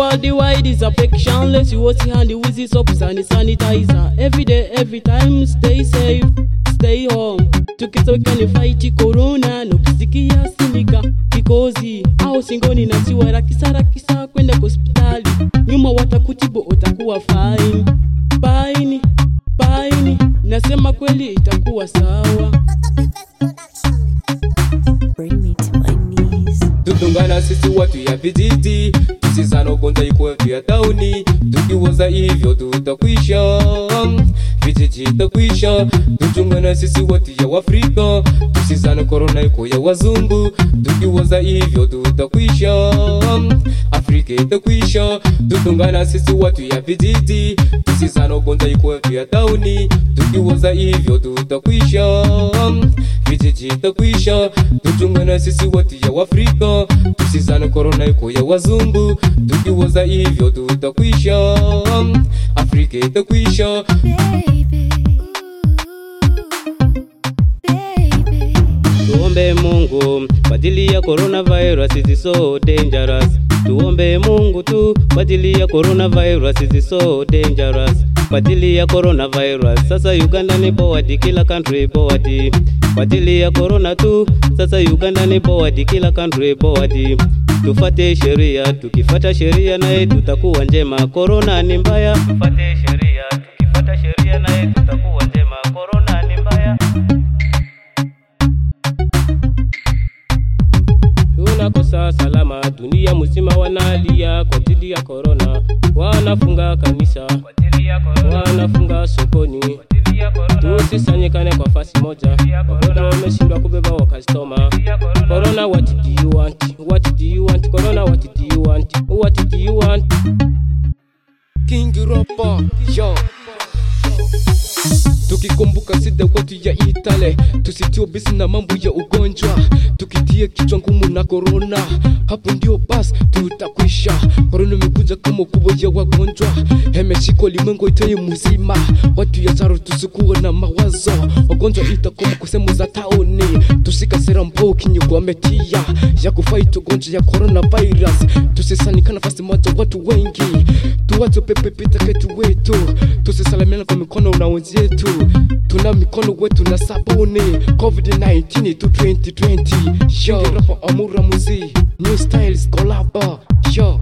worldwide is affection. Let's you wash your hand with this soap and sanitizer. Every day, every time, stay safe, stay home. Tukisoweka fight corona, nukisikia sindika kikozi au singoni na siwa rakisa rakisa kwenda hospitali, nyuma watakutibu utakuwa fine fine fine, nasema kweli itakuwa sawa. Bring me to my knees. tutungana sisi watu ya vijiji tusizana ugonjwa ikuwe vya tauni tukiwoza hivyo tutakwisha vijiji itakwisha tuchungana sisi watu ya wafrika tusizana korona iko ya wazungu tukiwoza hivyo tutakwisha afrika itakwisha tutungana sisi watu ya vijiji tusizana ugonjwa ikuwe vya tauni tukiwoza hivyo tutakwisha vijiji itakwisha tuchungana sisi watu ya wafrika tusizane korona iko ya wazungu tukiwoza hivyo tutakwisha afrika itakwisha Baby. Baby. Tuombe Mungu kwa ajili ya coronavirus is so dangerous. Tuombe Mungu tu kwa ajili ya coronavirus is so dangerous. Kwa ajili ya coronavirus sasa Uganda ni forward, kila country forward. Kwa ajili ya corona tu sasa Uganda ni forward, kila country forward. Tufate sheria, tukifata sheria naye tutakuwa njema. Corona ni mbaya, tufate sheria, tukifata sheria naye tutakuwa njema. Corona ni mbaya. tunakosa salama, dunia mzima wanalia kwa ajili ya korona, wanafunga kanisa, wanafunga sokoni, tusisanyikane kwa fasi moja, korona wameshindwa kubeba wakastoma. Corona, what do you want? What do you want? Corona, what do you want? What do you want? king ropa yo tukikumbuka sida watu ya itale tusitio bisi na mambo ya ugonjwa tukitie kichwa ngumu na korona hapo ndio bas tutakwisha korona imekuja kama kubwa ya wagonjwa hemeshika limwengo itaye mzima watu ya zaro tusikuwa na mawazo wagonjwa itakoma kwa sehemu za taoni tusika sera mbao kinyugwa metia ya kufight ugonjwa ya coronavirus tusisanika nafasi moja watu wengi tuwache pepe pita ketu wetu tusisalamiana kwa mikono na wenzetu tuna mikono wetu na sabuni covid-19 to 2020 yo rapa amura muzi new styles collabo yo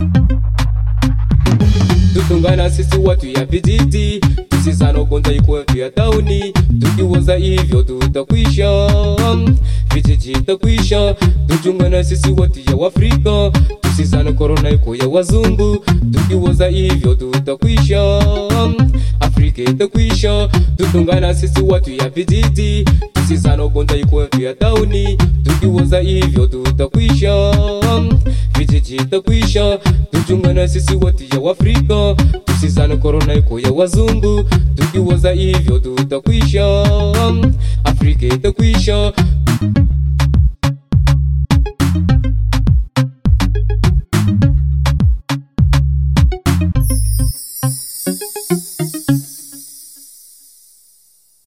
tutungana sisi watu ya vijiji tusizana ugonjwa ikuwe vya tauni tukiwoza hivyo tutakwisha vijiji itakwisha tuchungana sisi watu ya wafrika tusizana korona iko ya wazungu tukiwoza hivyo tutakwisha afrika itakwisha tutungana sisi watu ya vijiji tusizana ugonjwa ikuwe vya tauni tukiwoza hivyo tutakwisha vijiji itakwisha tuchungana sisi watu ya wafrika tusizane korona iko ya wazungu tukiwoza hivyo tutakwisha afrika itakwisha